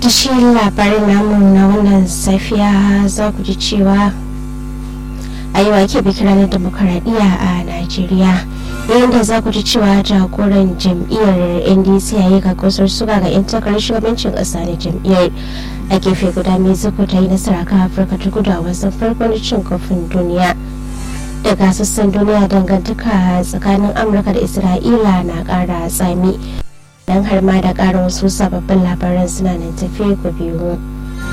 cikin labarin namu na wannan safiya za ku ji cewa a yi wake bikin ranar demokaradiyya a najeriya yayin da za ku ji cewa jagoran jam'iyyar ndc ya yi kakosar suga ga 'yan takarar shugabancin ƙasa na jam'iyyar a gefe guda mexico ta yi nasara kan afirka ta kudu a wasan farko na cin kofin duniya daga sassan duniya dangantaka tsakanin amurka da isra'ila na ƙara tsami don har ma da ƙara wasu sababbin labaran suna nan tafiye ku biyu